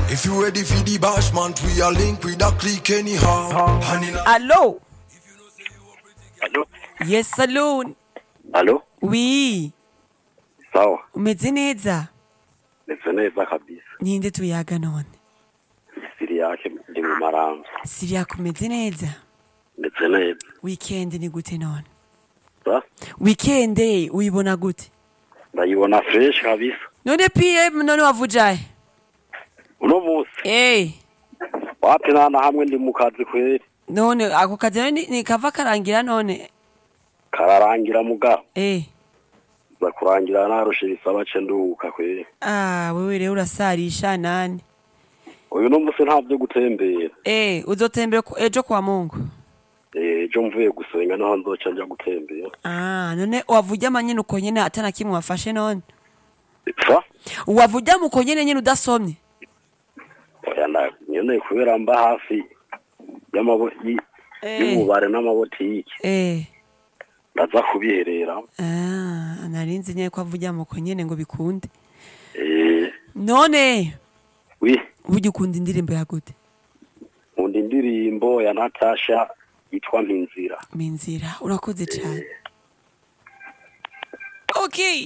If you ready for the bash, man, we are link with a click anyhow. And in a- Allô Alo, Yes, saloon. alo, Oui. sawa, Umeze neza? ndetse neza kabisa. Ninde tuyaga none? Siri yake ndi mu maramvya, Siriya kumeze neza? ndetse neza. Weekend ni gute none? Sa, Weekend uyibona gute? ndayibona fresh kabisa. None PM none wavujaye? Uno munsi, Eh. wapi nana hamwe ndi mu kazi kweri. None ako kazi none ni, ni kava karangira none? Kararangira mugabo. Eh. Za kurangira narushe bisaba ce nduhuka kweri. Ah, wewe rero urasarisha nani? Uyu no munsi nta vyo gutembera. Eh, uzotembera ku- ejo kwa Mungu. Eh, ejo mvuye gusenga naho nzoca nja gutembera. Ah, none wavuja manyene uko nyene atana kimwe wafashe none? Sa, Wavuja muko nyene nyene udasomye? oya na nyene kubera mba hafi y'amabo y- Eh. y'ububare n'amabotiki. Eh. Ndaza kubiherera. Ah, narinzi nyene ko avuja muko nyene ngo bikunde. Eh, None wi. burya ukunda indirimbo ya gute? nkunda indirimbo ya natasha yitwa mpinzira Minzira, urakoze cyane. Okay.